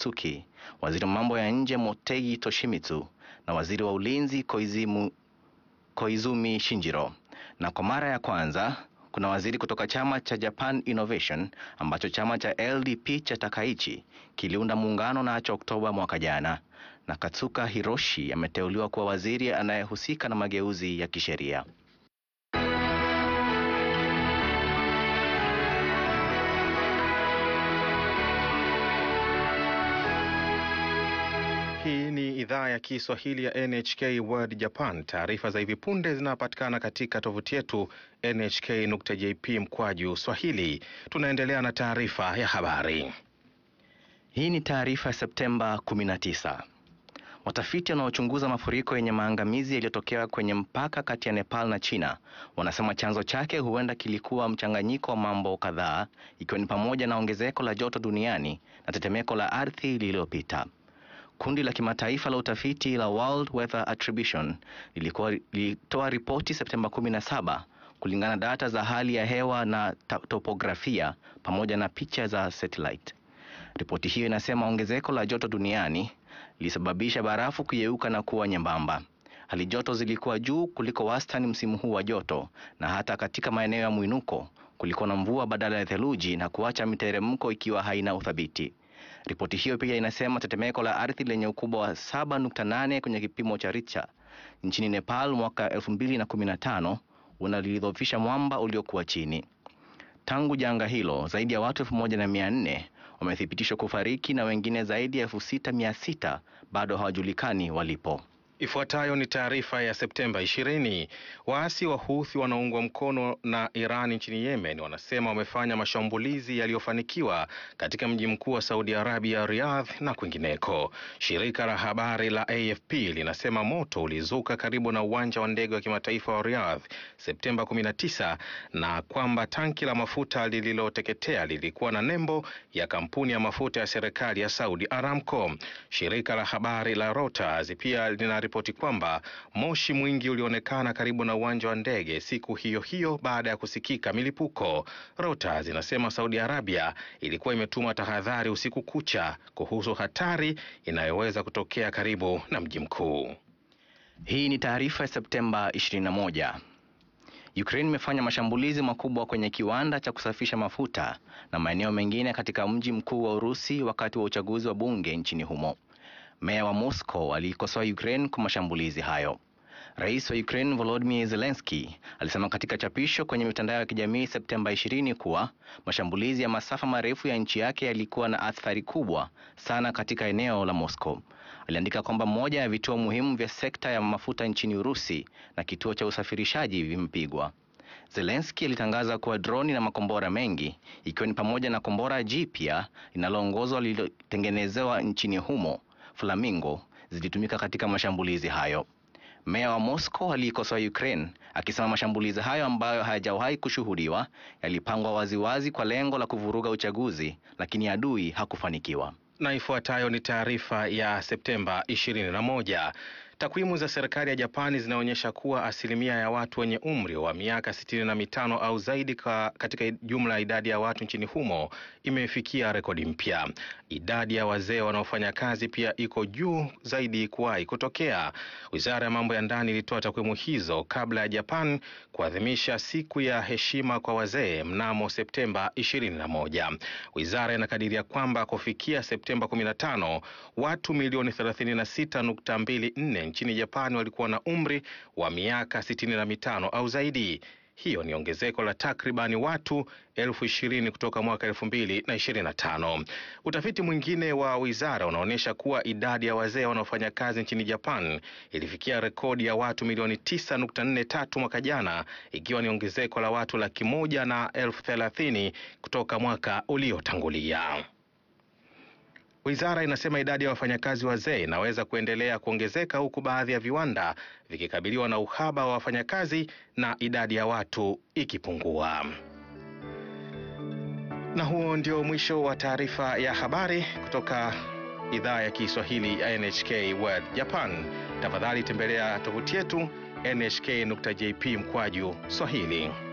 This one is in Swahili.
Natsuki, waziri wa mambo ya nje Motegi Toshimitsu na waziri wa ulinzi Koizimu, Koizumi Shinjiro. Na kwa mara ya kwanza kuna waziri kutoka chama cha Japan Innovation ambacho chama cha LDP cha Takaichi kiliunda muungano nacho Oktoba mwaka jana. Na Katsuka Hiroshi ameteuliwa kuwa waziri anayehusika na mageuzi ya kisheria. Hii ni idhaa ya Kiswahili ya NHK World Japan. Taarifa za hivi punde zinapatikana katika tovuti yetu nhk.jp mkwaju swahili. Tunaendelea na taarifa ya habari. Hii ni taarifa ya Septemba 19. Watafiti wanaochunguza mafuriko yenye maangamizi yaliyotokea kwenye mpaka kati ya Nepal na China wanasema chanzo chake huenda kilikuwa mchanganyiko wa mambo kadhaa, ikiwa ni pamoja na ongezeko la joto duniani na tetemeko la ardhi lililopita. Kundi la kimataifa la utafiti la World Weather Attribution lilikuwa lilitoa ripoti Septemba 17 kulingana na data za hali ya hewa na topografia pamoja na picha za satellite. Ripoti hiyo inasema ongezeko la joto duniani lilisababisha barafu kuyeyuka na kuwa nyembamba. Hali joto zilikuwa juu kuliko wastani msimu huu wa joto, na hata katika maeneo ya mwinuko kulikuwa na mvua badala ya theluji na kuacha miteremko ikiwa haina uthabiti. Ripoti hiyo pia inasema tetemeko la ardhi lenye ukubwa wa 7.8 kwenye kipimo cha Richter nchini Nepal mwaka 2015 unalidhoofisha mwamba uliokuwa chini. Tangu janga hilo, zaidi ya watu elfu moja na mia nne wamethibitishwa kufariki na wengine zaidi ya elfu sita mia sita bado hawajulikani walipo. Ifuatayo ni taarifa ya Septemba 20. Waasi wa Houthi wanaoungwa mkono na Iran nchini Yemen wanasema wamefanya mashambulizi yaliyofanikiwa katika mji mkuu wa Saudi Arabia, Riyadh na kwingineko. Shirika la habari la AFP linasema moto ulizuka karibu na uwanja wa ndege wa kimataifa wa Riyadh Septemba 19 na kwamba tanki la mafuta lililoteketea lilikuwa na nembo ya kampuni ya mafuta ya serikali ya Saudi Aramco. Shirika la habari la Reuters pia lina ripoti kwamba moshi mwingi ulionekana karibu na uwanja wa ndege siku hiyo hiyo baada ya kusikika milipuko. Reuters inasema Saudi Arabia ilikuwa imetuma tahadhari usiku kucha kuhusu hatari inayoweza kutokea karibu na mji mkuu. Hii ni taarifa ya Septemba 21. Ukraine imefanya mashambulizi makubwa kwenye kiwanda cha kusafisha mafuta na maeneo mengine katika mji mkuu wa Urusi wakati wa uchaguzi wa bunge nchini humo. Meya wa Moscow aliikosoa Ukraine kwa mashambulizi hayo. Rais wa Ukraine Volodymyr Zelensky alisema katika chapisho kwenye mitandao ya kijamii Septemba 20 kuwa mashambulizi ya masafa marefu ya nchi yake yalikuwa na athari kubwa sana katika eneo la Moscow. Aliandika kwamba moja ya vituo muhimu vya sekta ya mafuta nchini Urusi na kituo cha usafirishaji vimepigwa. Zelensky alitangaza kuwa droni na makombora mengi ikiwa ni pamoja na kombora jipya linaloongozwa lililotengenezewa nchini humo Flamingo zilitumika katika mashambulizi hayo. Meya wa Moscow aliikosoa Ukraine akisema mashambulizi hayo ambayo hayajawahi kushuhudiwa yalipangwa waziwazi kwa lengo la kuvuruga uchaguzi, lakini adui hakufanikiwa. Na ifuatayo ni taarifa ya Septemba 21. Takwimu za serikali ya Japani zinaonyesha kuwa asilimia ya watu wenye umri wa miaka sitini na mitano au zaidi ka katika jumla ya idadi ya watu nchini humo imefikia rekodi mpya. Idadi ya wazee wanaofanya kazi pia iko juu zaidi kuwahi kutokea. Wizara ya mambo ya ndani ilitoa takwimu hizo kabla ya Japan kuadhimisha siku ya heshima kwa wazee mnamo Septemba 21. Wizara inakadiria kwamba kufikia Septemba 15 watu milioni 36.24 nchini Japani walikuwa na umri wa miaka sitini na mitano au zaidi. Hiyo ni ongezeko la takribani watu elfu ishirini kutoka mwaka elfu mbili na ishirini na tano. Utafiti mwingine wa wizara unaonyesha kuwa idadi ya wazee wanaofanya kazi nchini Japan ilifikia rekodi ya watu milioni tisa nukta nne tatu mwaka jana, ikiwa ni ongezeko la watu laki moja na elfu thelathini kutoka mwaka uliotangulia. Wizara inasema idadi ya wafanyakazi wazee inaweza kuendelea kuongezeka huku baadhi ya viwanda vikikabiliwa na uhaba wa wafanyakazi na idadi ya watu ikipungua. Na huo ndio mwisho wa taarifa ya habari kutoka idhaa ya Kiswahili ya NHK World Japan. Tafadhali tembelea tovuti yetu nhk.jp mkwaju Swahili.